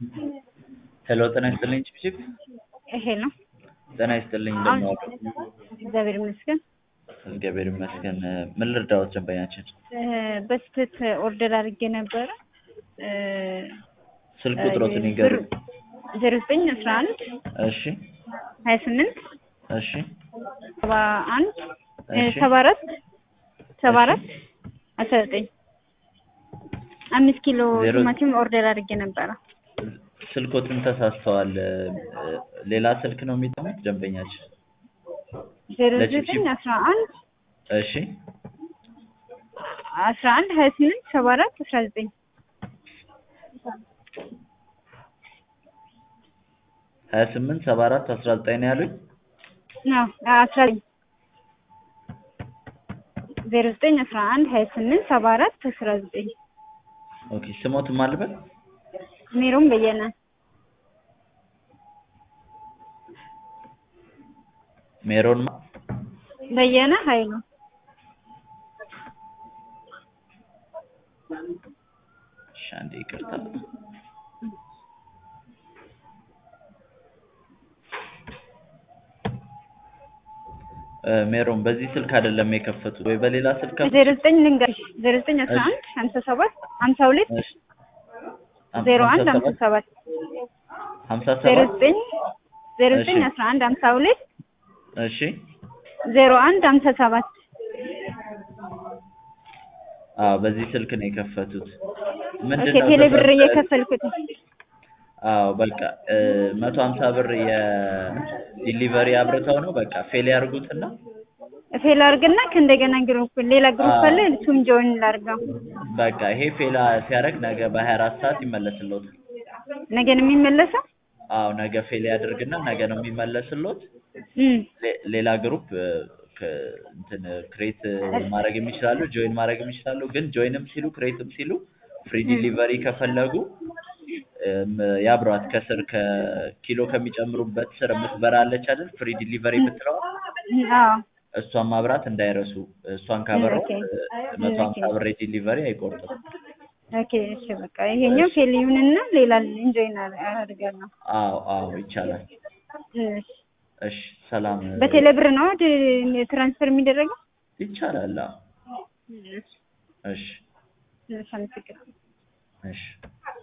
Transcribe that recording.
ሄሎ ጤና ይስጥልኝ ቺፕቺፕ ይሄ ነው። ጤና ይስጥልኝ አሁን እንደምን ዋሉ? እግዚአብሔር ይመስገን። እግዚአብሔር ይመስገን ምን ልርዳዎት ደንበኛችን እ፣ በስህተት ኦርደር አድርጌ ነበረ እ፣ ስልክ ቁጥሮትን ይንገሩኝ ዜሮ ዘጠኝ አስራ አንድ እሺ ሀያ ስምንት እሺ ሰባ አንድ እ፣ እሺ ሰባ አራት ሰባ አራት አስራ ዘጠኝ አምስት ኪሎ ዜሮ- ቲማቲም ኦርደር አድርጌ ነበረ። ስልኮትን ተሳስተዋል እ፣ ሌላ ስልክ ነው የሚጠሙት ደንበኛችን ዜሮ ለቺፕቺፕ- ዘጠኝ አስራ አንድ እሺ አስራ አንድ ሀያ ስምንት ሰባ አራት አስራ ዘጠኝ ሀያ ስምንት ሰባ አራት አስራ ዘጠኝ ነው ያሉኝ ነው አስራ ዘጠኝ ዜሮ ዘጠኝ አስራ አንድ ሀያ ስምንት ሰባ አራት አስራ ዘጠኝ ኦኬ ስሞትም አልበል ሜሮን በየነ ሜሮን ማ- በየነ ኃይሉ እሺ አንዴ ይቅርታ እ፣ ሜሮን በዚህ ስልክ አይደለም የከፈቱት ወይ በሌላ ስልክ ከፈቱ? ዜሮ ዘጠኝ ልንገርሽ ዜሮ ዘጠኝ አስራ አንድ ሀምሳ ሰባት ሀምሳ ሁለት እሺ ሀም- ዜሮ አንድ ሀምሳ ሀምሳ ሰባት ሀምሳ ዜሮ ሰባት ዘጠኝ ዜሮ ዘጠኝ እሺ። አስራ አንድ ሀምሳ ሁለት እሺ ዜሮ አንድ ሀምሳ ሰባት አዎ በዚህ ስልክ ነው የከፈቱት ምንድን ኦኬ ነው ቴሌ ብር ተፈጠረ? እየከፈልኩት አዎ በቃ እ፣ መቶ ሀምሳ ብር የዲሊቨሪ አብርተው ነው በቃ ፌል ያርጉትና ፌል አድርግና ከእንደገና ግሩፕ ሌላ ግሩፕ አዎ። አለ እሱም ጆይን ላድርገው በቃ ይሄ ፌል ሲያደርግ ነገ በሀያ አራት ሰዓት ይመለስልዎታል ነገ ነው የሚመለሰው አዎ ነገ ፌል ያደርግና ነገ ነው የሚመለስልዎት እም ሌ- ሌላ ግሩፕ እ፣ ክ- እንትን ክሬት ማድረግ የሚችላሉ ጆይን ማድረግ የሚችላሉ ግን ጆይንም ሲሉ ክሬትም ሲሉ ፍሪ ዲሊቨሪ ከፈለጉ እም፣ ያብሯት ከስር ከኪሎ ከሚጨምሩበት ስር የምትበራ አለች አይደል ፍሪ ዲሊቨሪ የምትለዋ አዎ እሷን ማብራት እንዳይረሱ እሷን ካበራው ኦኬ። መቶ ኦኬ። ሀምሳ ብር ዲሊቨሪ አይቆርጥም ኦኬ እሺ በቃ ይሄኛው ፌል ይሁንና ሌላ ኢንጆይን አድርጋለሁ አዎ አዎ ይቻላል እሺ እሺ ሰላም በቴሌ ብር ነው ድ- ትራንስፈር የሚደረገው ይቻላል አዎ እሺ እሺ እሺ አመሰግናለሁ እሺ